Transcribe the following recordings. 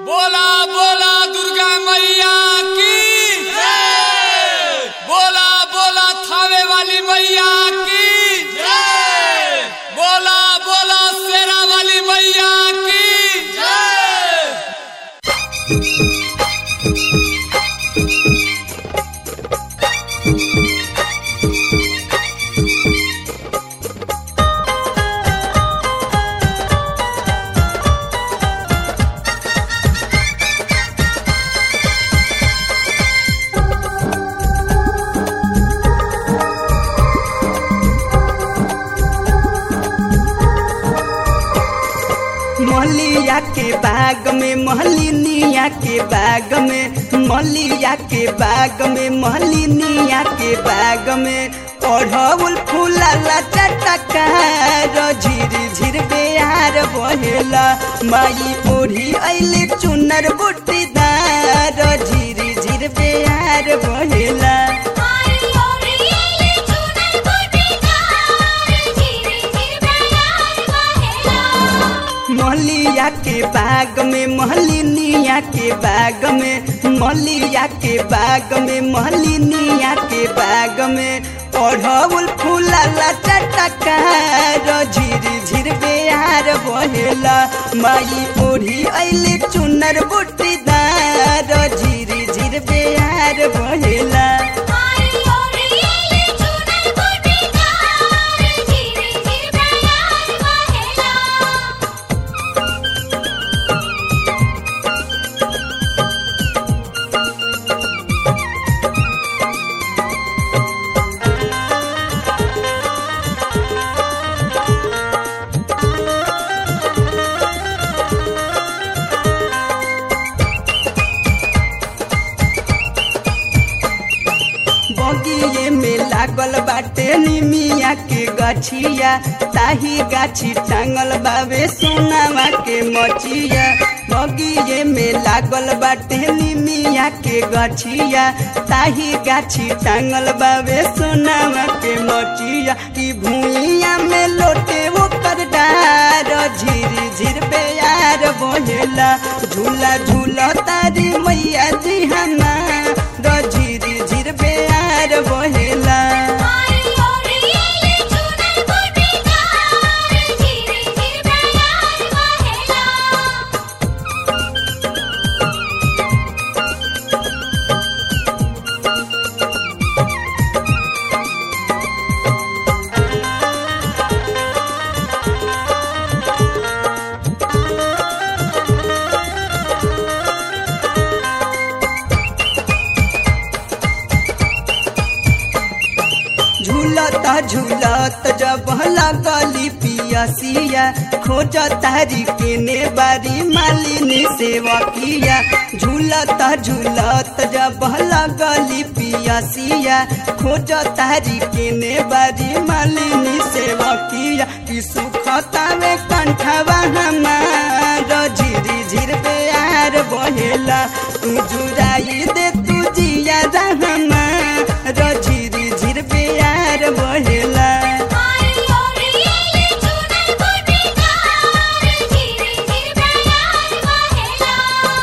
बोला बोला दुर्गा मैया की बोला बोला थावे वाली मैया की बोला बोला शेरा वाली मैया की मलिया के बाग में महलिनिया के बाग में मलिया के बाग में महलिनिया के बाग में ओढ़ौल फूलला चटकार झिर झिर बेयार बहेला माई ओढ़ी अइले चुनर बुटीदार झिर झिर बेयार बहेला आई ओरिएले चुनर कोटीदार झिरे झिर बयार बहेला मलिया के बाग में महलिनिया के बाग में मलिया के बाग में महलिनिया के बाग में ओढ़ौल फूलला चटकार झिर झिर बेयार बहेला माई ओढ़ी अइले चुनर बुटीदार झिर झिर बेयार बहेला आई ओरिएले चुनर कोटीदार झिरे झिर बयार बहेला बगिए में लागल बाटे निमिया के गछिया ताही गाछी टांगल बावे सोनावा के मचिया बगिए में लागल बाटे निमिया के गछिया ताही गाछी टांगल बावे सोनावा के मचिया ई भूइया में लोटे ओकर डार झिर झिर बेयार बहेला झूला झूला तारी मैया जी हमार झिर झिर बेयार बहेला आई ओरिएले चुनर कोटीदार झिरे झिर बयार बहेला झूलता झूलत जब लगली पियसिया खोज तारी केने बारी मालिनी सेवकिया झूलता झूलत जब लगली पियसिया खोज तारी केने बारी मालिनी सेवकिया कि सुखतावे कंठवा हमार झिर झिर बेयार बहेला तू जुराई दे तू जिया रहमा झिर झिर बेयार बहेला आई ओरिएले चुनर कोटीदार झिरे झिर बयार बहेला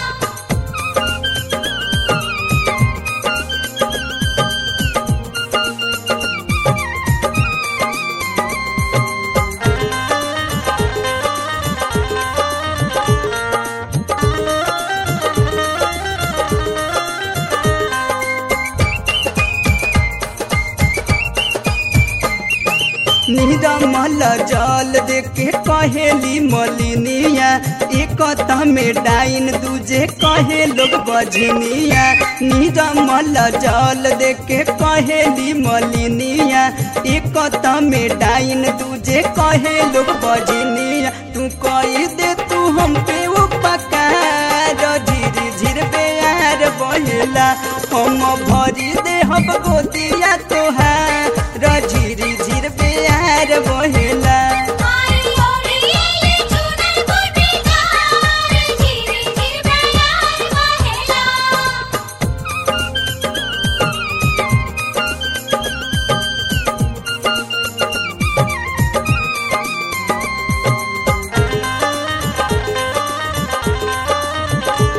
निरमल जल देके कहेली मलिनिया एक में डाइन दूजे कहे लोग बजनिया निरमल जल देके कहेली मलिनिया एक में डाइन दूजे कहे लोग बजनिया तू कही दे तू हम पे उपकार झिर झिर बेयार बहेला हम भरी दे हम गोदिया तोहार झिर झिर बेयार बहेला आई ओरिएले चुनर कोटीदार झिरे झिर बयार बहेला झिर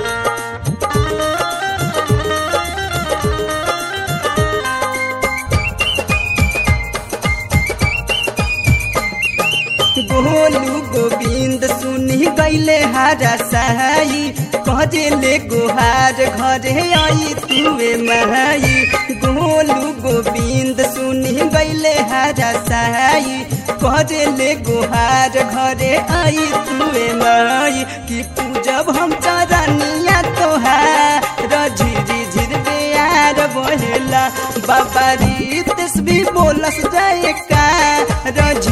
गोलू गोविंद सुनी गैले हारा सहाई कहले गुहार घरे आई तुवे माई गोलू गोविंद सुनी गैले हारा सहाई कहले गुहार घरे आई तुवे माई कि पूजब हम चरनिया तोहार झिरी झिर बेयार बहेला बाबा रीत भी बोलस जाए का रज